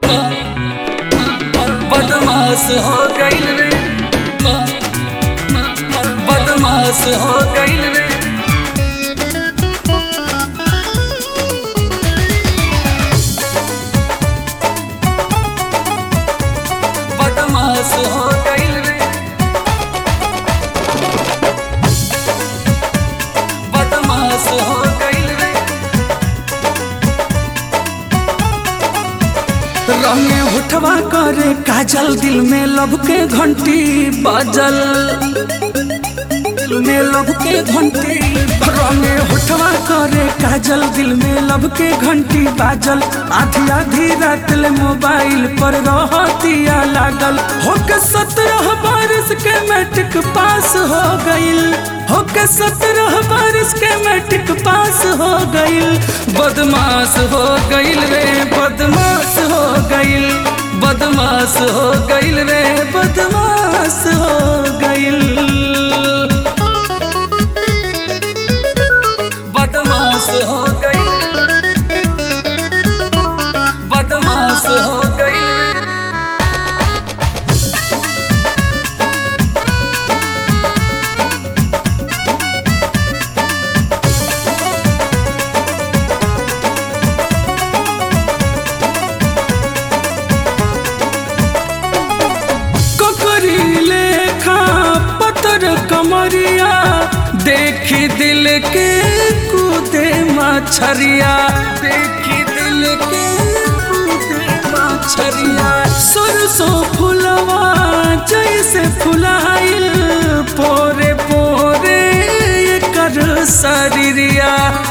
बदमाश हो गईल रे बदमाश हो गईल रे बदमाश हो गईल रे बदमाश हो गईल रे रंगे उठवा करे काजल दिल में लब के घंटी बाजल दिल में लब के घंटी रंगे उठवा करे काजल दिल में लब के घंटी बाजल आधी आधी रात ले मोबाइल पर रहतिया लागल होके सत्रह बारिश के मैट्रिक पास हो गईल होके सत्रह बारिश के मैट्रिक पास हो गईल बदमाश हो गईल रे बदमाश हो गईल बदमाश हो गईल रे बदमाश हो गईल बदमाश हो गईल बदमाश हो गईल ककरी लेखा पतर कमरिया देखी दिल के कूदे मछरिया देखी दिल के कूदे मछरिया सरसों फुलवा जैसे फुलाइल पोरे पोरे एकर शरीरिया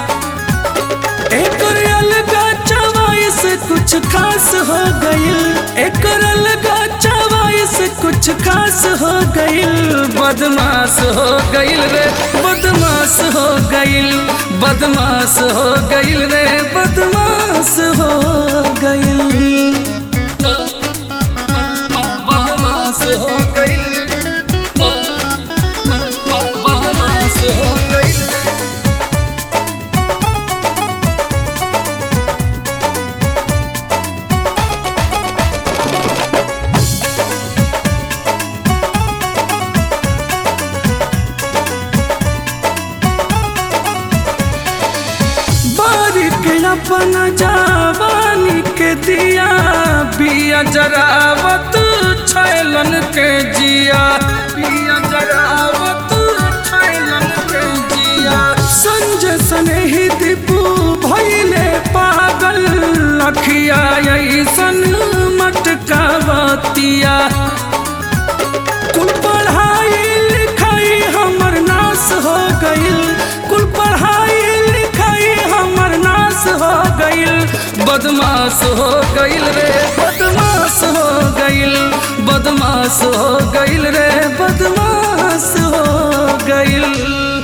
एकर अलगा चवाइस कुछ खास हो गईल एकर अलगा चवाइस कुछ खास हो गईल बदमाश हो गईल रे बदमाश हो गईल बदमाश हो गईल रे बदमाश हो गईल बदमाश हो गईल बदमाश हो गईल बारिक अपन जवानी के दिया बिया जरावत छैलन के जिया पिया जरावत छैलन के जिया संजय सनेही दीपू भैले पागल लखिया ऐसन मटकावतिया कुल पढ़ाई लिखाई हमर नाश हो गईल कुल पढ़ाई लिखाई हमर नाश हो गईल बदमाश हो गईल रे बदमाश हो गईल बदमाश हो गईल रे बदमाश हो गईल